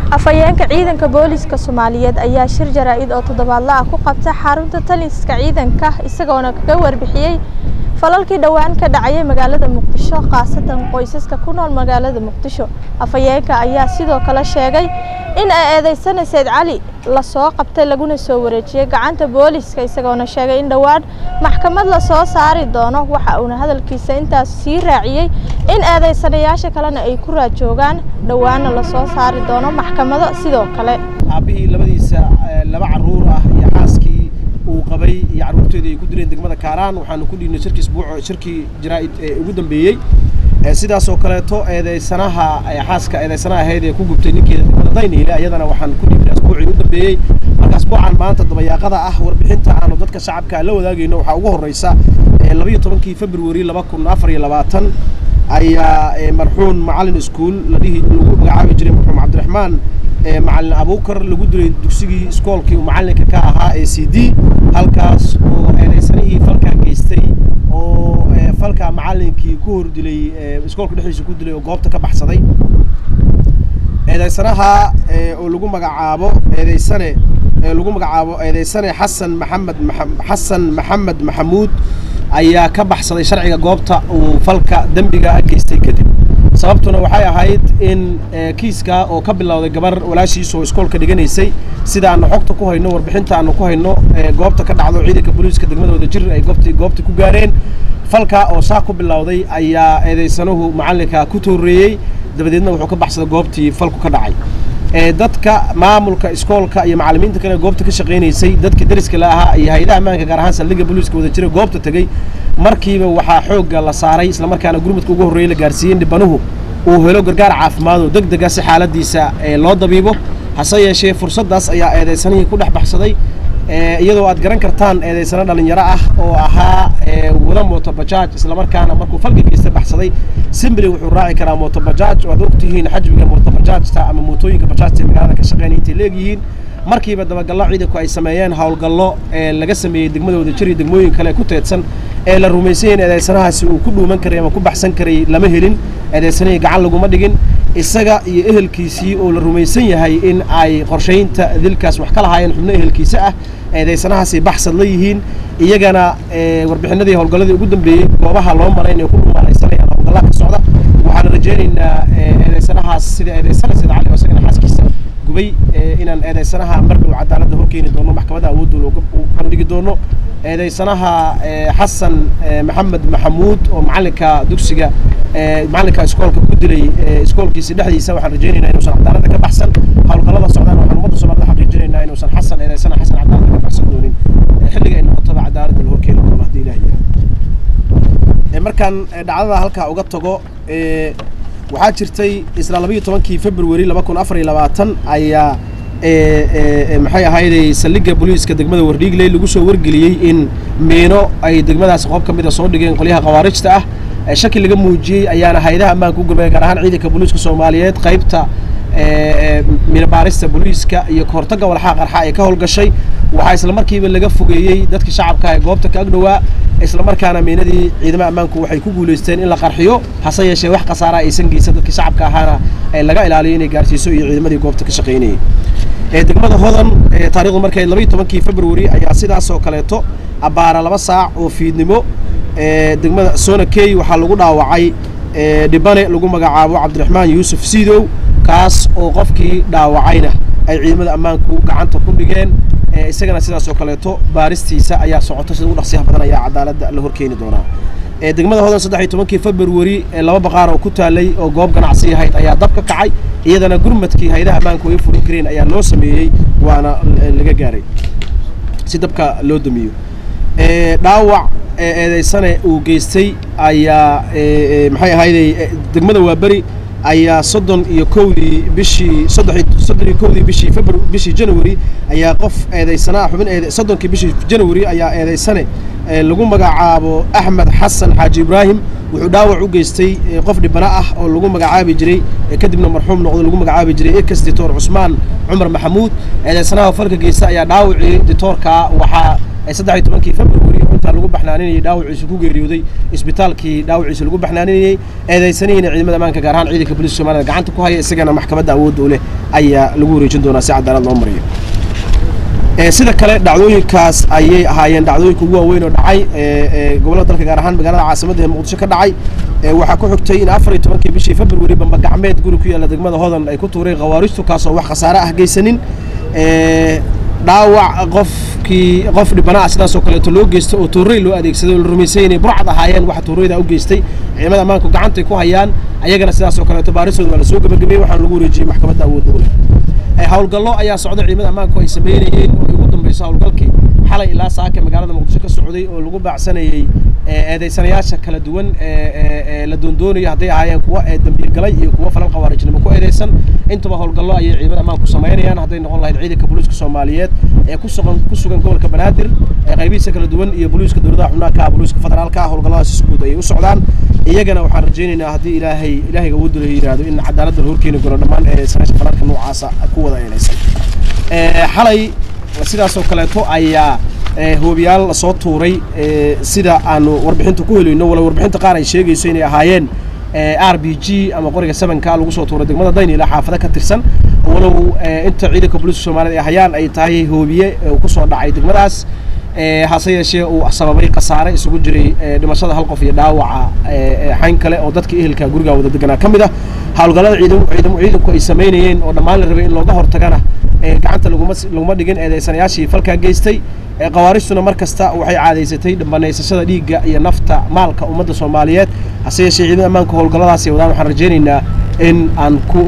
afhayeenka ciidanka booliska soomaaliyeed ayaa shir jaraa-id oo toddobaadle ah ku qabtay xarunta taliska ciidanka isagoona kaga warbixiyey falalkii dhowaan ka dhacayay magaalada muqdisho khaasatan qoysaska ku nool magaalada muqdisho afhayeenka ayaa sidoo kale sheegay in ay eedeysana sayd cali lasoo qabtay laguna soo wareejiyey gacanta booliska isagoona sheegay in dhowaan maxkamad lasoo saari doono waxa uuna hadalkiisa intaas sii raaciyey in eedeysanayaasha kalena ay ku raajoogaan dhowaana lasoo saari doono maxkamado sidoo kale aabbihii labadiisa laba caruur ah iyo xaaskii uu qabay iyo carruurteedii ay ku dileen degmada kaaraan waxaanu ku dhiibnay shirkii isbuuc shirkii jaraa'id ee ugu dambeeyey sidaas oo kaleeto eedeysanaha xaaska eedeysanaha ahayd ee ku gubtay ninkeeda degmada dayniile ayadana waxaan ku dhiibnay asbuucii u dambeeyey marka asbuucan maanta dabayaaqada ah warbixinta aanu dadka shacabka la wadaagayno waxaa ugu horreysa labayo tobankii februari laba kun afar iyo labaatan ayaa marxuun macalin iskuol ladhihi lagu magacaabi jiray marxuum cabdiraxmaan macalin abuukar lagu dilay dugsigii iskoolkii uu macalinka ka ahaa ee c d halkaas oo eedeysanihii falkaa geystay oo falkaa macalinkii ku hor dilay iskoolka dhexdiisa ku dilay oo goobta ka baxsaday eedeysanaha oo lagu magacaabo eedeysane lagu magacaabo eedeysane xasan maxamed xasan maxamed maxamuud ayaa ka baxsaday sharciga goobta uu falka dembiga geystay kadib sababtuna waxay ahayd in kiiska oo ka bilowday gabar walaashiisa oo iskoolka dhiganaysay sida aanu xogta ku hayno warbixinta aanu ku hayno goobta ka dhacdo ciidanka booliiska degmada wadajir ay goobtii goobta ku gaareen falka oo saa ku bilowday ayaa eedeysanuhu macalinka ku tooreeyey dabadeedna wuxuu ka baxsaday goobtii falku ka dhacay dadka maamulka iskoolka iyo macalimiinta kale goobta ka shaqaynaysay dadka deriska la ahaa iyo hay-adaha ammaanka gaar ahaan saldhigga booliiska wada jira goobta tegey markiiba waxaa xoogga la saaray islamarkaana gurmadka ugu horreeyey la gaarsiiyey in dhibanuhu uu helo gargaar caafimaad oo deg dega si xaaladiisa loo dabiibo hase yeeshee fursaddaas ayaa eedeysanihii ku dhex baxsaday iyadoo aad garan kartaan eedeysano dhalinyaro ah oo ahaa wada mootobajaaj islamarkaana markuu falka geysta baxsaday simbly wuxuu raaci karaa mootobajaaj oo aad ogtihiin xajmiga mootobajaajta ama mootooyinka bajaajta ee magaalada ka shaqeynaya intay leegyihiin markiiba dabagallo ciidanku ay sameeyeen howlgallo ee laga sameeyey degmada wadajir iyo degmooyin kale ku teedsan ee la rumaysan yahin eedeysanahaasi uu ku dhuuman karay ama ku baxsan karay lama helin eedeysanihii gacan laguma dhigin isaga iyo ehelkiisii oo la rumaysan yahay in ay qorshaynta dilkaas wax ka lahaayeen xubno ehelkiisa ah eedeysanahaasi baxsad la yihiin iyagana warbixinadii howlgalladii ugu dambeeyey goobaha loo maray inay ku dhumaalaysanayaan howlgallaa ka socda waxaan rajaynaynaa eedeysanahaas sida eedeysana sida cali oo isagana xaaskiisa gubay inaan eedeysanaha mar dhow cadaaladda hor keeni doono maxkamadda awoodooda u bandhigi doono eedeysanaha xasan maxamed maxamuud oo macalinka dugsiga macalinka iskoolka ku dilay iskoolkiisa dhexdiisa waxaan rajaynaynaa inuusan cadaaladda ka baxsan howlgallada socdaan waxaan ummadda soomaalida xaqiijinaynaa inuusan xasan eedeysana xasan cadaaladda ka baxsan doonin xilliga ay noqotaba cadaaladda la hor keeni doono haddii ilaah yihahdo markaan dhacdada halkaa uga tago waxaa jirtay isla labayo tobankii februari laba kun afar iyo labaatan ayaa maxay ahayday saldhigga booliiska degmada wardhiigley lagu soo wargeliyey in miino ay degmadaasi qoob ka mid a soo dhigeen qolyaha khawaarijta ah shaki laga muujiyey ayaana hay-adaha ammaanka u gurmaya gaar ahaan ciidanka booliiska soomaaliyeed qaybta minabaarista booliiska iyo kahortagga walxaa qarxa ee ka howlgashay waxaa isla markiiba laga fogeeyey dadka shacabka ee goobta ka agdhowaa islamarkaana miinadii ciidamada ammaanku waxay ku guulaysteen in la qarxiyo hase yeeshee wax khasaara aysan geysan dadka shacabka ahaana laga ilaaliyo inay gaarsiiso iyo ciidamadii goobta ka shaqaynayay degmada hodan taarikhdu markay labayo tobankii februari ayaa sidaas oo kaleeto abbaara laba saac oo fiidnimo degmada sona key waxaa lagu dhaawacay dhibane lagu magacaabo cabdiraxmaan yuusuf siidow kaas oo qofkii dhaawacayna ay ciidamada ammaanku gacanta ku dhigeen isagana sidaas oo kaleeto baaristiisa ayaa socota sida ugu dhaqsiyaha badan ayaa cadaaladda la horkeeni doonaa degmada hodan saddex iyo tobankii februari laba baqaar oo ku taalay oo goob ganacsi ahayd ayaa dab ka kacay iyadana gurmadkii hayadaha ammaanku ay fulin kareen ayaa loo sameeyey waana laga gaaray si dabka loo damiyo dhaawac eedeysane uu geystay ayaa maxay ahayday degmada waaberi ayaa soddon iyo kowdii bishii soddon iyo kowdii bishii febru bishii january ayaa qof eedeysanaa xubin eede soddonkii bishii january ayaa eedeysane lagu magacaabo axmed xasan xaaji ibraahim wuxuu dhaawac u geystay qof dhibana ah oo lagu magacaabi jiray kadibna marxuum noqdo lagu magacaabi jiray ekas ditoor cusmaan cumar maxamuud eedeysanaha falka geysta ayaa dhaawacii ditoorka waxaa saddex iyo tobankii february goobta lagu baxnaaninayay dhaawaciisa ku geeriyooday isbitaalkii dhaawaciisa lagu baxnaaninayey eedaysanihiina ciidamada ammaanka gaar ahaan ciidanka booliiska soomaalida gacanta ku haya isagana maxkamadda awoodda u leh ayaa lagu wareejin doonaa si cadaalad loo mariyo sida kale dhacdooyinkaas ayay ahaayeen dhacdooyinka ugu waaweyn oo dhacay gobollada dalka gaar ahaan magaalada caasimadda ee muqdisho ka dhacay waxaa ku xigtay in afar iyo tobankii bishii february bamba gacmeed guri ku yaalla degmada hodan ay ku tuureen khawaaristu kaasoo wax khasaare ah geysanin dhaawac qofkii qof dhibanaha sidaasoo kaleeto loo geystay oo tuurey loo adeegsaday oo la rumaysay inay burcad ahaayeen waxa tuureyda u geystay ciidamada ammaanku gacantay ku hayaan ayagana sidaasoo kaleeto baarisooda waa lasoo gabagabeeyey waxaana lagu wareejiyey maxkamadda awoodda u leh howlgallo ayaa socda ciidamada ammaanku ay sameynayeen oo ugu dambayso howlgalkii xalay ilaa saaka magaalada muqdisho ka socday oo lagu baacsanayey eedaysanayaasha kala duwan ee la doondoonayo hadday ahaayeen kuwa dambiil galay iyo kuwa falal khawaarijnimo ku eedaysan intuba howlgallo ayay ciidamada ammaanku samaynayaan hadday noqon lahayd ciidanka booliiska soomaaliyeed ee ku sugan ku sugan gobolka banaadir ee qaybihiisa kala duwan iyo booliiska dowladaha xubnaha ka booliiska federaalka howlgalladaas isguud ayay u socdaan iyagana waxaan rajaynaynaa haddii ilaahay ilaahayga awooddu la yidhaahdo in cadaaladda la horkeeni doono dhammaan eedaysanayaasha falalka noocaasa ku wada eedaysan xalay sidaasoo kaleeto ayaa hoobiyaal lasoo tuuray sida aanu warbixinta ku helayno wala warbixinta qaar ay sheegayso inay ahaayeen r b g ama qoriga sevenka lagu soo tuuray degmada daynila xaafado ka tirsan walow inta ciidanka booliiska soomaaliyed ay hayaan ay tahay hoobiye ku soo dhacay degmadaas hase yeeshee uu sababay khasaare isugu jiray dhimashada hal qof iyo dhaawaca xayn kale oo dadka ehelka guriga wada deganaa ka mid ah howlgallada ciidanku ay samaynayeen oo dhammaan la rabay in looga hortagana gacanta laguma laguma dhigin eedaysanayaashii falkaa geystay khawaaristuna mar kasta waxay caadaysatay banaysashada dhiigga iyo nafta maalka ummadda soomaaliyeed hase yeeshee ciidamada ammaanka howlgalladaasi wadaan waxaan rajaynaynaa in aan ku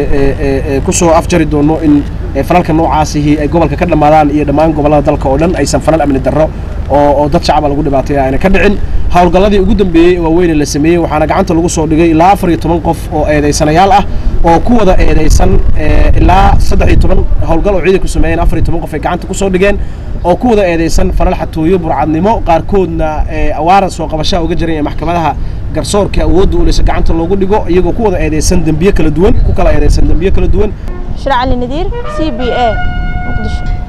kusoo afjari doono in falalka noocaasihi ay gobolka ka dhammaadaan iyo dhammaan gobollada dalka oo dhan aysan falal amni darro oo oo dad shacaba lagu dhibaataya ayna ka dhicin howlgalladii ugu dambeeyey ee waaweyne la sameeyey waxaana gacanta lagu soo dhigay ilaa afar iyo toban qof oo eedaysanayaal ah oo ku wada eedaysan ilaa saddex iyo toban howlgal oo ciidanku sameeyeen afar iyo toban qof ay gacanta kusoo dhigeen oo ku wada eedaysan falal xatooyo burcadnimo qaarkoodna awaaran soo qabashaha uga jiran ee maxkamadaha garsoorka awoodda uleysa gacanta loogu dhigo iyagoo ku wada eedaysan dembiye kala duwan ku kala eedaysan dembiye kala duwan shircali nadiir c b a muqdisho